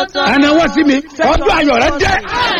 ẹni wọ́n sí mi ọjọ́ ayọ̀ rẹ dé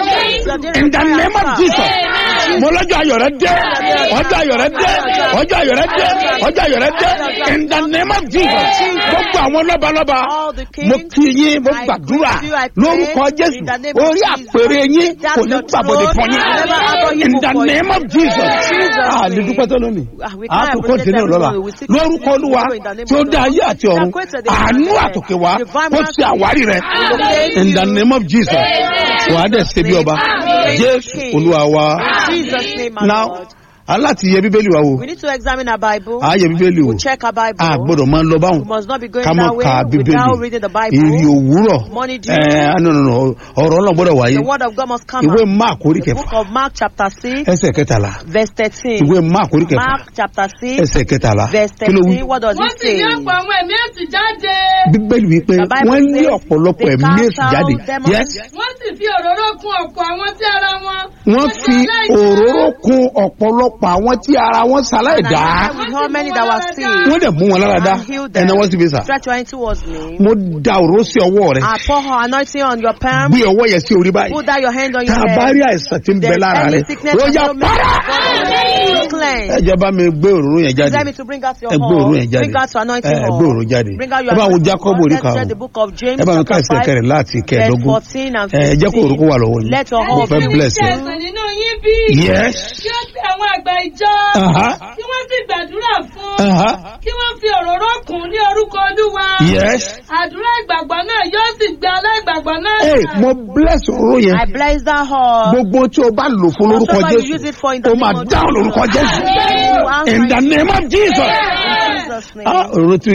in the name of jesus mo lọ́jọ́ ayọ̀ rẹ dé ọjọ́ ayọ̀ rẹ dé ọjọ́ ayọ̀ rẹ dé ọjọ́ ayọ̀ rẹ dé in the name of jesus gbogbo àwọn lọ́balọ́ba mo kí yín mo gbàdúrà lórúkọ jésù orí àpèrè yín kò ní gbàbọ̀dé fún yín in the name of jesus a lè dúpẹ́ tó lónìí a tó kó tẹ̀lé lọ́la lórúkọ olúwa tí ó dá ayé àti ọ̀run àánú àtòkè wá kó ṣe àwárí rẹ in the name of jesus wàá dẹ̀ ṣe bí ọba jésù olúwa wa Jesus' name, my now Lord. aláti yẹ bíbélì wa wò We need to examine our Bible. a yẹ bíbélì wò We check our Bible. a gbọ́dọ̀ máa lọ báwọn We must not be going ká má that way ka without reading bíbélì the Bible. ìrì òwúrọ̀ Morning dew. ẹ no no no ọ̀rọ̀ náà gbọ́dọ̀ wáyé The word of God must come ìwé out. mark orí The book kẹfà of Mark chapter 6, ẹsẹ̀ kẹtàlá verse 13. ìwé mark orí kẹfà Mark chapter 6, ẹsẹ̀ kẹtàlá verse kí ló wí 13. What does wọ́n it sì ní say? ọ̀pọ̀ àwọn ẹ̀mí èsì jáde. bíbélì wípé The Bible wọ́n ní says ọ̀pọ̀lọpọ̀ they ẹ̀mí cast èsì out jáde demons. yes wọ́n sì fi òróró kun ọ̀pọ̀ àwọn tí ara wọn. wọ́n fi òróró kun ọ̀pọ̀lọpọ̀ àwọn tí ara wọn ṣaláì And dá I with how many that were sick wọ́n dẹ̀ mú wọn lára dá and healed them. ẹ̀nà wọ́n sì fi sà Stretch your hand towards me. mo da òróró sí ọwọ́ rẹ I pour her anointing on your palm. gbé ọwọ́ yẹn sí orí báyìí Put down your hand on tá your a bá head. rí àìsàn tí ń bẹ There's lára any rẹ sickness ó that yá will make para you cleanse. ẹjọ bá mi gbé òróró yẹn jáde Tell me to bring out your ẹ gbé òróró yẹn horn. jáde Bring out your anointing ẹ horn. gbé òróró jáde Bring out ẹ your bá wo anointing jacob horn. orí Let's read karùn-ún the book of James ẹ bá mi ká chapter ẹsẹ̀ kẹrìn 5, láti verse kẹẹ̀ẹ́dógún 14 and ẹ jẹ́ kó òróró wà lọ́wọ́ 15. yín Let your mo horn fẹ́ be bless ṣe ẹ. ẹ̀sán nínú yín bí. yes kí ó pe àwọn àgbà ìjọ. Aha. kí wọ́n sì gbàdúrà fún. Aha. kí wọ́n fi òróró kùn ní orúkọ olúwa. yes àdúrà ìgbàgbọ́ náà yóò sì gbé aláìgbàgbọ́ náà. Hey, mo bless òróró yẹn I bless that horn. gbogbo tí o bá lò fún lórúkọ Whatever you use jésù it for in the o name máa of dáhùn Jesus. lórúkọ jésù You answer in the it name of jesus. in Jesus' name. Ah, òróró tí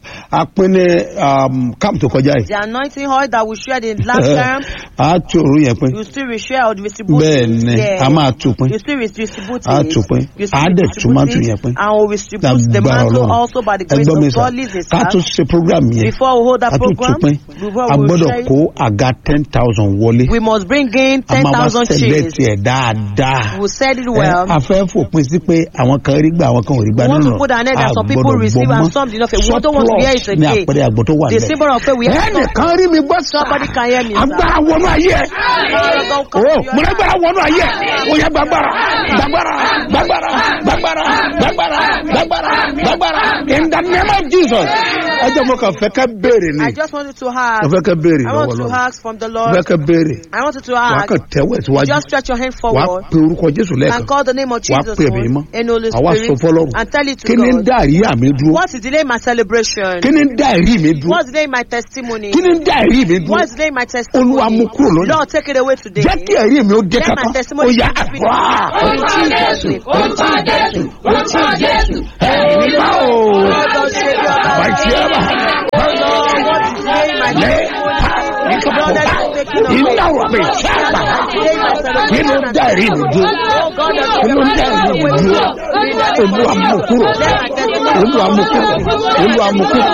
a pín ní um, camp tó kọjá yìí The anointing oil that we shared in last term, a tú òróró yẹn pín you still reshare or distribute bẹ́ẹ̀ it. ni Yeah. a máa tú pín You still re- distribute A it. tún pín. You still A dẹ̀ distribute tún mantle it. yẹn pín. And we distribute the lágbára mantle ọlọ́run also by the grace ẹgbọ́n mi of sà God. Listen, ká tó sir. ṣe program yẹn Before we hold that ká tó tún program, pín before a we gbọ́dọ̀ share it, kó àga ten thousand wọlé we must bring in a máa wá 10,000 sẹ̀lẹ̀ chairs. tiẹ̀ dáadáa. We said it Ẹ, well. a fẹ́ fòpin sí pé àwọn kan rí gbà àwọn kan ò rí gbà We want nínú to put an end that some people gbọ́dọ̀ receive gbọ́ and mọ́. some did not. We don't want to hear it Surplus ni again. àpẹẹrẹ àgbọ̀ tó wà The lẹ̀. symbol of faith we have ẹnìkan rí mi gbọ́ sá Somebody can hear me, sir. agbára wọnú ayé ẹ Don't come o to your mo lágbára wọnú ayé ẹ o yẹ gbàgbára gbàgbára gbàgbára gbàgbára gbàgbára gbàgbára gbàgbára in the name of jesus ẹ jẹ́ mo kàn fẹ́ ká béèrè ni I just wanted to mo ask. fẹ́ ká béèrè I lọ́wọ́ want to lọ́wọ́ ask from the mo Lord. fẹ́ ká béèrè I wanted to wà á ask. kàn tẹ́wọ́ ẹ̀ síwájú Just stretch your hand wà á forward pe orúkọ jésù and lẹ́ẹ̀kan call the name of wà á Jesus pè mí mọ́ and Holy àwa sọ Spirit fọlọ́run and tell it to kí ni ń God. dá àríyá mi dúró What's the delay in my celebration? kí ni ń dá ẹ̀rí mi dúró What's the delay in my testimony? kí ni ń dá ẹ̀rí mi dúró What's the delay in my olúwa mú testimony? kúrò lónìí Lord, take it away today. jẹ́ kí ẹ̀rí mi ó dé Let kankan my testimony ó yá be àdúrà In Jesus' name. orúkọ jésù orúkọ jésù. ẹ̀rí bá o Lord, save your life. bàtí ẹ bá Lord, what's the delay in my lẹ́ testimony? nípa Lord, that is taking away. iná wà mí sábà Delay in my celebration. kí ló ń dá ẹ̀rí mi dúró Oh God, kí ló ń dá ẹ̀rí mi dúró olúwa mú kúrò olúwa mú kúrò olúwa mú kúrò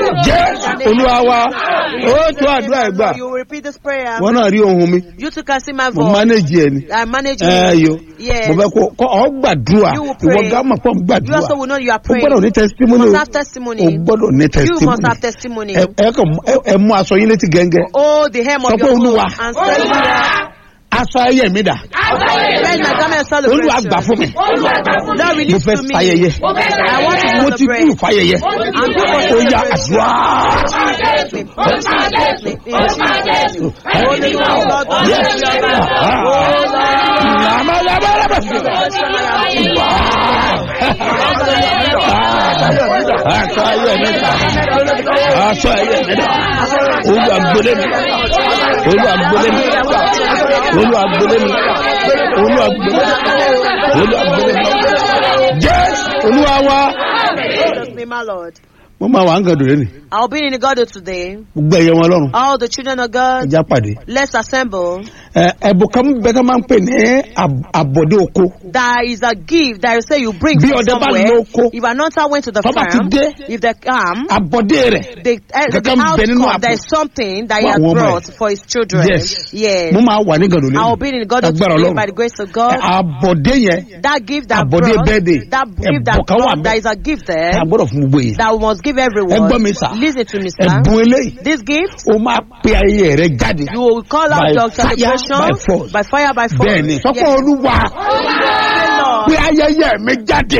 jẹ́ olúwa wa ó tó àdúrà ẹ̀ gbà You will repeat this prayer. wọn náà rí ohun mi You two can see my mo voice. manage ẹ ni I manage ẹ you. yo Yes. mo fẹ́ kó kó ọ gbàdúrà You will pray. ìwọ gá mọ̀ pọ̀ ń You gbàdúrà also will know you are o praying. gbọ́dọ̀ ní You testimony must o have testimony. o gbọ́dọ̀ ní You must testimony have testimony. ẹ ẹ kàn mú- ẹ- ẹ mú aṣọ yín létí gẹ́ngẹ́ Oh, the hem Sọ of pé your Olúwa. clothes and say, aṣọ ayé mi dà Where's my garment of olúwa gbà celebration? fún mi Lord, mo release fẹ́ to me. fàyẹyẹ I want to mo ti kú celebrate. fàyẹyẹ I'm good for ó yá celebration. àdúrà In Jesus' name. In Jesus' name. In Jesus' name. Holy Lord, God, God, Yes. bless your name. Ah. Oh, Lord. làmàlàmàlàmà aṣọ ayé mi dà aṣọ ayé mi dà olúwa gbélé mi olúwa gbélé mi olúwa gbélé mi olúwa gbélé mi olúwa gbélé mi jésù olúwa wa In Jesus' name, my Lord. mo máa wà ń gàdùn lẹ́nu I'll be in the God today. gbogbo ẹ̀yẹ wọn lọ́rùn All the children of God, ẹja pàdé let's assemble ẹ, ẹ̀bùn kan bẹ́ẹ̀ tó máa ń pè ní àb- àbọ̀dé oko There is a gift that you say you bring Bí from ọdẹ bá somewhere. lóko, If an hunter went to the tó bá ti farm, dé, if they come, àbọ̀dé rẹ̀ the, uh, the Kankan bẹ nínú outcome, àpò. there is something that he Fún has àwọn ọmọ brought ẹ̀. for his children. yes Yes. mo máa wà ní gàdùn I will be in God agbára today ọlọ́run by the grace of God. àbọ̀dé yẹn That gift that Àbọ̀dé brought, birthday. that gift that Ẹ̀bùn kan wà brought, bẹ́ẹ̀. there is a gift there tá a gbọ́dọ̀ fún gbogbo yìí that we must give ẹ everyone. gbọ́ mi sà Listen to me, sir. ẹ̀bùn eléyìí This gift, ó máa pe ayé rẹ jáde you will call out By your fire, celebration by force. by fire, by force. bẹ́ẹ̀ ni sọ́kọ́ Yes. olúwa Lord. pe ayẹyẹ mi jáde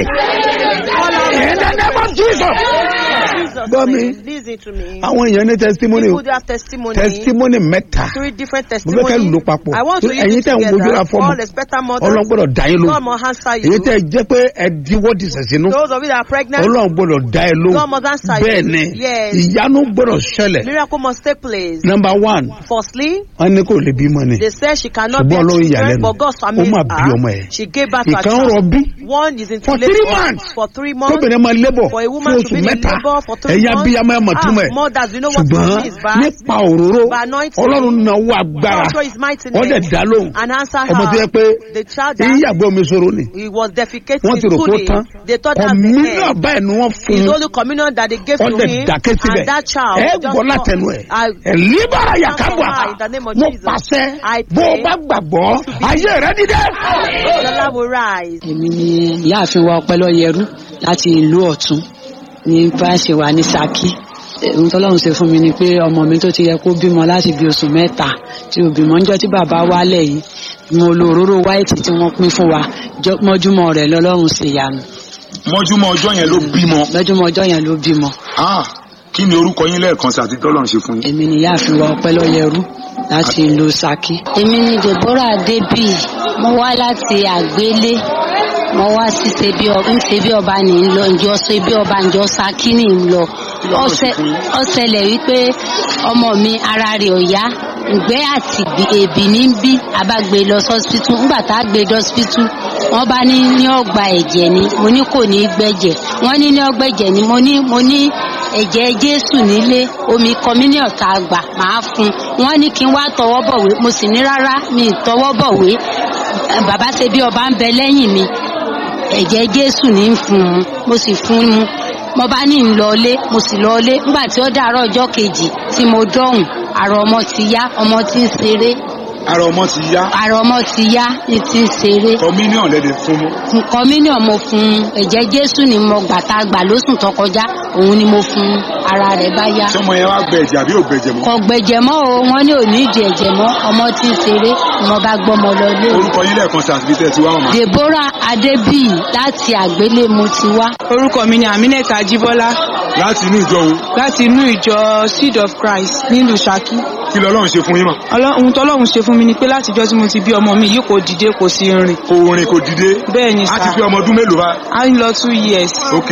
in the name of Jesus. Jesus' Gbọ́ mi. name. Listen to me. àwọn èèyàn ní testimony People do have testimony. testimony mẹ́ta Three different mo fẹ́ kẹ́ testimonies. lò papọ̀ I want to use ẹ̀yin it tẹ̀ ń wojú ra together. fọ́ọ̀mù All expectant mothers. ọlọ́run gbọ́dọ̀ dá yín God lóhùn must answer èyí you. tẹ̀ jẹ́ pé ẹ diwọ́ di sẹ̀sínú Those of you that are pregnant, ọlọ́run gbọ́dọ̀ dá ẹ God lóhùn must answer bẹ́ẹ̀ you. ni Yes. ìyanu gbọ́dọ̀ ṣẹlẹ̀ Miracle must take place. number one Firstly, wọ́n ní kò lè bímọ ni they said she cannot Ṣùgbọ́n bear Ọlọ́run children, ìyàlẹ́nu. but God Ó amazed máa bí ọmọ her. ẹ̀. She gave birth to a ìkan child. rọbí One is in For labor three months. for three months. kóbìnrin máa lébọ̀ For a fún woman to oṣù be in mẹ́ta labor for three ẹ̀yà months. bíyàmọ́ ẹ̀ mọ̀ túmọ̀ ẹ̀ Ah, mothers, you know what ṣùgbọ́n it means, but nípa òróró by anointing, ọlọ́run náwó agbára God show his mighty wọ́n dẹ̀ name dá lóhùn and answer ọmọ tó yẹ her. pé The child èyí that yàgbẹ́ omi sọ̀rọ̀ ni he was defecating wọ́n ti rò kó fully. tán They thought that's the kọ̀mínà end. báyìí ni wọ́n fún It's un only communion that they gave wọ́n to dẹ̀ him, dákẹ́ síbẹ̀ and that child ẹ just gbọ́ látẹnu ẹ̀ I- ẹ̀ líbára yàkábọ̀ her in the name of mo Jesus. pàṣẹ I bó o pray bá gbàgbọ́ ayé rẹ dídẹ́. the Lord will rise. èmi ni ìyáàfin wa ọpẹlọyẹrú láti ìlú ọ̀tún ní báṣẹ wà ní Ṣakí ohun tọ́lọ́run ṣe fún mi ni pé ọmọ mi tó ti yẹ kó bímọ láti bí oṣù mẹ́ta tí ò bímọ níjọ́ tí bàbá wálẹ̀ yìí mo lo òróró wáìtì tí wọ́n pín fún wa jọ- mọ́júmọ́ rẹ̀ lọ́lọ́run ṣe yanu mọ́júmọ́ ọjọ́ yẹn ló bímọ. lọ́júmọ́ ọjọ́ yẹn ló bímọ Ah, kí ni orúkọ yín lẹ́ẹ̀kan sí àti tọ́lọ̀ ń ṣe fún yín. èmi ni ìyáàfin wa ọpẹlọyẹrú láti ìlú Ṣakí. èmi ni deborah adébí mo wá láti àgbélé mo wá sí ṣebí ọba ń ṣebí ọba ní í lọ ǹjọ́ ṣebí ọba ǹjọ́ ṣakí ní í lọ Ọ̀sẹ̀- ó ṣẹlẹ̀ wípé ọmọ mi ara rẹ̀ ò yá ìgbẹ́ àti ìgbì- èbì ní ń bí abágbé lọ sọ́sítù ńgbà tá a gbé dọ́sítù wọ́n bá ní ní ọgbà ẹ̀jẹ̀ ni mo ní kò ní í gbẹ̀jẹ̀ wọ́n ní ní ọgbà ẹ̀jẹ̀ ni mo ní mo ní ẹ̀jẹ̀ jésù nílé omi communion tá a gbà máa fún un wọ́n ní kí n wá tọwọ́ bọ̀wé mo sì ní rárá mi ì tọwọ́ bọ̀wé Eh, bàbá ṣe bí ọba ń bẹ lẹ́yìn mi ẹ̀jẹ̀ jésù ní í fún un mo sì fún un mo bá ní ń lọlé mo sì lọlé nígbà tí ó dàárọ̀ ọjọ́ kejì tí mo dọ̀hùn àrò ọmọ ti yá ọmọ ti ń ṣeré ara ọmọ ti yá àrò ọmọ ti yá ní ti ń ṣeré communion lẹ́dẹ̀ fún mọ́. nǹkan mílíọ̀nù mo fún un ẹ̀jẹ̀ jésù ni mo gbà tá a gbà lóṣù tó kọjá òun ni mo fún un ara rẹ̀ bá yá sọmọ yẹn wá gbẹ ẹ̀jẹ̀ àbí ò gbẹ̀jẹ̀ mọ́. kò gbẹ̀jẹ̀ mọ́ o wọ́n ní òní ìdí ẹ̀jẹ̀ mọ́ ọmọ tí ń ṣeré ni mo bá gbọ́mọ lọ lé orúkọ yín lẹ́ẹ̀kan sí àti tẹ́ ti wá ọmọ. deborah adébíyì láti àgbélé mo ti wá. orúkọ mi ni aminat ajibola láti inú ìjọ wo láti inú ìjọ seed of christ nílùú Ṣakí kí lọ́lọ́run ṣe fún yín mọ̀. Ọlọ́- ohun tọ́lọ́run ṣe fún mi ni pé látijọ́ tí mo ti bí ọmọ mi yìí kò dìde kò sí rìn kò rìn kò dìde. bẹ́ẹ̀ ni a ti sá pé ọmọ ọdún mélòó bá. a ń lọ two years ok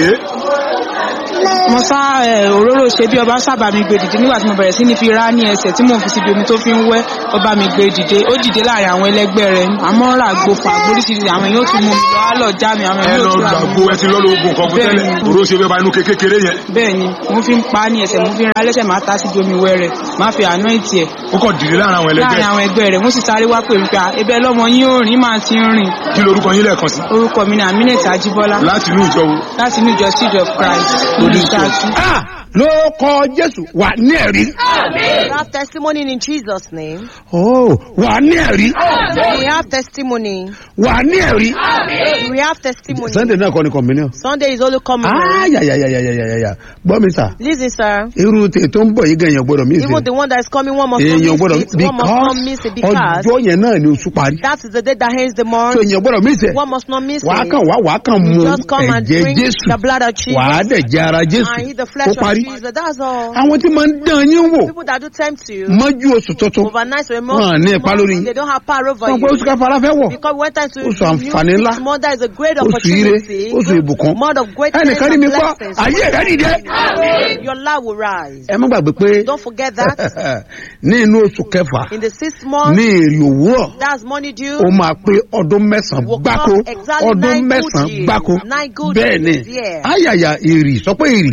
mo sá ẹ, òróró ṣe bí ọba sábà mi gbé dìde nígbà tí mo bẹ̀rẹ̀ sí ní fi rá ní ẹsẹ̀ tí mò ń fi síbi omi tó fi ń wẹ́ ọba mi gbé dìde ó dìde láàrin àwọn ẹlẹgbẹ́ rẹ̀ àmọ́ rà gbòfà gbóríṣiríṣi àwọn èèyàn ó tún mú mi lọ á lọ já mi àwọn ẹ èèyàn lọ ó tún rà mí gbàgbó ẹ ti lọ́ lóògùn kan fún Bẹ́ẹ̀ni. tẹ́lẹ̀ òró ṣe bẹ́ẹ̀ bá inú kékeré yẹn bẹ́ẹ̀ ni mo fi ń pa á ní ẹsẹ̀ mo fi ń ra lẹ́sẹ̀ máa ta síbi omi wẹ́rẹ̀ máa fi àná ìtì ẹ̀ ó kàn dìde láàrin àwọn ẹlẹgbẹ́ láàrin àwọn ẹgbẹ́ rẹ̀ wọ́n sì sáré wá pè mí pé "Ah, ebe lọ́mọ yín ò rìn máa ti ń rìn kí lorúkọ yín lẹ́ẹ̀kan sí. orúkọ mi ni aminat ajibola láti inú ìjọ wo. láti inú ìjọ seed of christ lórí Ṣakí. Ah, ló kọ jésù wà ní ẹ̀rí. We have testimony in Jesus' name. Oh, wà ní ẹ̀rí. We have testimony. wà ní ẹ̀rí. We have testimony. sunday náà kọ́ ni communion. Sunday is only coming. ayayayayayaya gbọ́ mi sà Listen, sir. irú tè tó ń bọ̀ yìí gan èèyàn gbọ́dọ̀ mí Even the one that is coming, one must not èèyàn miss gbọ́dọ̀ it. One must not miss it because because ọjọ́ yẹn náà ni oṣù parí. that is the day that ends the month. so èèyàn gbọ́dọ̀ mí sẹ̀ One must not miss wàá it. kàn wá wàá kàn mu Just come and ẹ̀jẹ̀ drink jésù the blood of Jesus wàá dẹ̀ jẹ ara jésù and eat the ó flesh of parí. Jesus. That's all. àwọn tí máa ń dán yín wò People that do tempt you mọ́jú oṣù tuntun overnight or a Wọn à month, ní ipa lórí yín. they don't have power over wọn pé oṣù you. káfàrà fẹ́ wọ̀ Because one time to Oṣù àǹfààní ńlá. month that is a great oṣù ire opportunity. oṣù ìbùkún Month of great ẹnìkan rí mi gbọ́ blessings. ayé rẹ̀ dìde. Your life will rise. ẹ má gbàgbé pé Don't forget that. ní inú oṣù kẹfà In the sixth month, ní èrè òwúrọ̀ that's money due. ó máa pé ọdún mẹ́sàn-án Will gbáko come exactly ọdún nine good mẹ́sàn-án years. gbáko Nine good bẹ́ẹ̀ ni years, yeah. ayàyà èrì sọ pé ìrì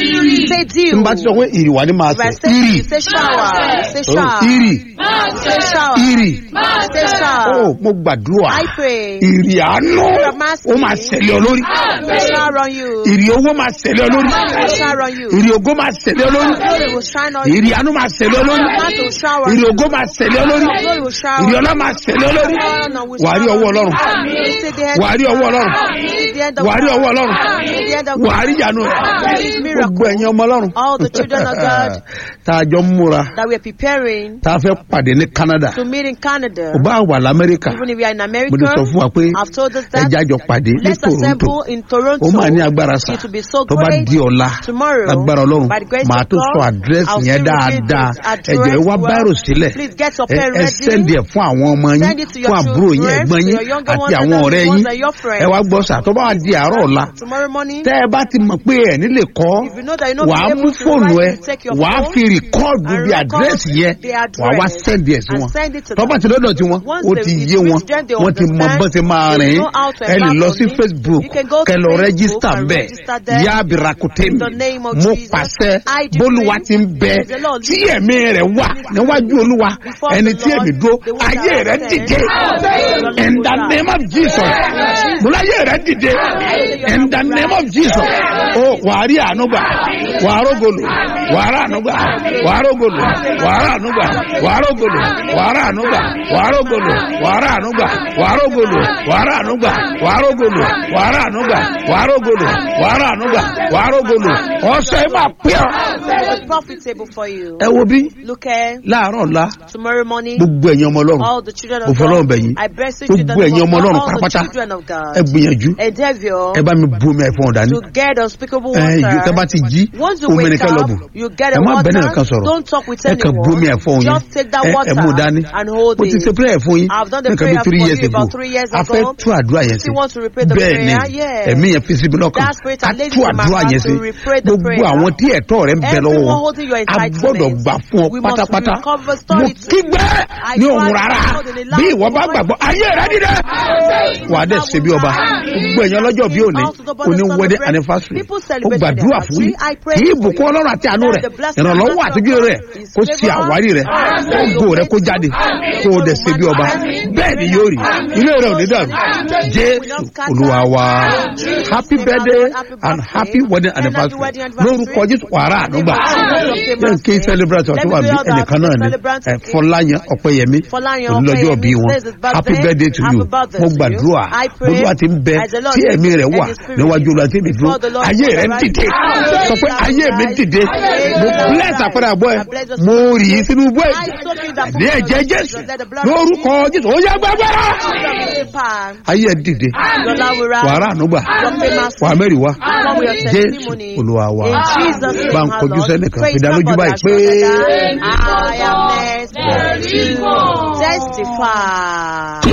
Say tí deal. n bá ti sọ pé ìrì wà ní máa If I sọ say ìrì you say shower. You say Oh, shower. ìrì You say shower. ìrì You say shower. ó mo gbàdúrà I pray. ìrì àánú ó máa ṣẹlẹ̀ ọ lórí Will shower on you. ìrì owó máa ṣẹlẹ̀ ọ lórí Will shower on you. ìrì ògo máa ṣẹlẹ̀ ọ lórí Glory will shine on you. ìrì àánú máa ṣẹlẹ̀ ọ lórí Heart will shower on ìrì you. ògo máa ṣẹlẹ̀ ọ lórí Glory will shower ìrì on ọlá máa ṣẹlẹ̀ ọ lórí you. wàá rí ọwọ́ ọlọ́run You see the end wàá rí ọwọ́ ọlọ́run See the end of wàá rí ọwọ́ ọlọ́run See the end of wàá rí ìyanu rẹ̀ gbogbo ẹ̀yin ọmọ ọlọ́run All the children of God tá a jọ ń múra that we are preparing tá a fẹ́ pàdé ní Canada to meet in Canada. ò bá wà lamẹ́ríkà Even if we are in mo America, ti sọ fún wa pé I've told us that. ẹja jọ pàdé ní Let's Toronto assemble in Toronto. ó máa ní agbára sá It will be so tó bá great. di ọ̀la Tomorrow, lágbára ọlọ́run by the grace màá of tó sọ God, àdírẹ́sì I'll yẹn still repeat dáadáa this address ẹ̀jọ̀ ẹ wá well. báírò sílẹ̀ Please get your ẹ pen ẹ ready. sẹ́ndì ẹ̀ fún àwọn ọmọ yín Send it to your fún àbúrò yín children, ẹ̀gbọ́n to yín your younger àti ones àwọn and ọ̀rẹ́ the yín ones that are your friends. ẹ wá gbọ́ sà tó bá wà di àárọ̀ ọ̀la Tomorrow morning, tẹ́ ẹ bá ti mọ̀ pé ẹ̀ nílé kọ́ if you know that you're not wàá able mú to fóònù ẹ write, you take your wàá phone fi rìkọ́ọ̀dù and bí record àdírẹ́sì yẹn the wàá wá address sẹ́ndì ẹ̀ sí and wọn send it to tó bá them. ti lọ́dọ̀ tí wọn Once ó they- ti it yé wọn reach them, they wọ́n ti mọ understand. bó ti máa They rìn know how to ẹ lè embark lọ on sí it. Facebook You can go to kẹ lọ Facebook rẹ́gísítà and bẹ́ẹ̀ register there. yá abirakute In the name of mo Jesus, pàṣẹ I decree bólúwa ti ń bẹ as the Lord tí ẹ̀mí rẹ̀ wà níwájú olúwa Before ẹni the tí Lord, èmi dúró the one ayé that rẹ̀ I dìde said, in the name of Jesus mo láyé rẹ̀ dìde in the name of Jesus ó wàá rí àánú gbà wàá rógolo wàá rà àánú gbà wàá rógolo wàá rà àánú gbà wàá rógolo wàá rà àánú gbà wàá rógolo wàá rà àánú gbà wàá rógolo wàá rà àánú gbà wàá rógolo wàá rà àánú gbà wàá rógolo wàá rà àánú gbà wàá rógolo ọ̀sẹ̀ máa pẹ́ ọ́. It's profitable for you. ẹ wo bí Look at láàárọ̀ ọ̀la tomorrow morning. gbogbo ẹ̀yin ọmọ ọlọ́run All the children mo of fọlọ́run God. bẹ̀ yín I bless you, children gbogbo ẹ̀yin of ọmọ God. ọlọ́run All the pátápátá children of God. ẹ gbìyànjú Endeavor ẹ bá mi bu omi ẹ̀fọn ọ̀dání to get unspeakable ẹ yìí tẹ́ bá water. ti jí Once you omi wake nìkan lọ bù up, you get ẹ a má bẹ́ẹ̀ nìkan water. sọ̀rọ̀ Don't talk with ẹ kàn bu omi anyone. ẹ̀fọn yín Just take that ẹ ẹ water mú dání and hold mo ti it. ṣe prayer fún yín I've done the nǹkan bí prayer three for years you ago about three years a fẹ́ ago. tú àdúrà yẹn sí Still want to repeat the bẹ́ẹ̀ ni prayer? Yes. ẹ̀mí yẹn fi síbi lọ́kàn That spirit a and laid tú it in my àdúrà heart yẹn to sí repeat the gbogbo prayer. àwọn tí ẹ̀tọ́ rẹ̀ ń bẹ lọ́wọ́ Everyone wọn holding your a entitlement. gbọ́dọ̀ gbà fún ọ We must pátápátá recover mo story to- kígbẹ́ I ní tried òun to rárá hold in the bí last ìwọ bá moment. gbàgbọ́ ayé rẹ dídẹ wà á dẹ̀ ṣe bí ọba gbogbo ẹ̀yàn lọ́jọ́ bí òní òní wedding anniversary ó gbàdúrà fún yín kí ìbùkún ọlọ́run àti àánú rẹ̀ ìrànlọ́wọ́ àtúnjú rẹ̀ kó ṣe àwárí rẹ̀ kó gbó rẹ̀ kó jáde kó o dẹ̀ ṣe bí ọba bẹ́ẹ̀ ni yóò rí ilé rẹ̀ ò ní dàrú jésù olúwa wa happy birthday and happy wedding anniversary lórúkọ jésù wàrà ànúgbà yẹn kí celebrate ọtí wà bí ẹnìkan náà ni ẹ, fọláyàn ọpẹyẹmí Fọláyan onílọ́jọ́ bí wọn Ọpẹ́yẹmí says his birthday. happy birthday to Happy you birthday mo to you. gbàdúrà I pray olúwa ti ń bẹ as the Lord tí ẹ̀mí rẹ̀ and wà his spirit níwájú olúwa tí mi dúró before the Lord ayé will rẹ̀ arise. dìde sọ pé I ayé mi bless dìde mo you. bless àpẹẹrẹ àbọ̀ ẹ̀ I bless your mo rì í sínú bọ́ I ẹ̀ soak in the ní ẹ̀jẹ̀ jésù lórúkọ jésù ó yá gbàgbára ayé ẹ̀ dìde wàrà ànúgbà wà mẹ́rin wá jésù olúwa wa bá ń kojú sẹ́nìkan fi dá lójú báyìí pé. I am next to testify.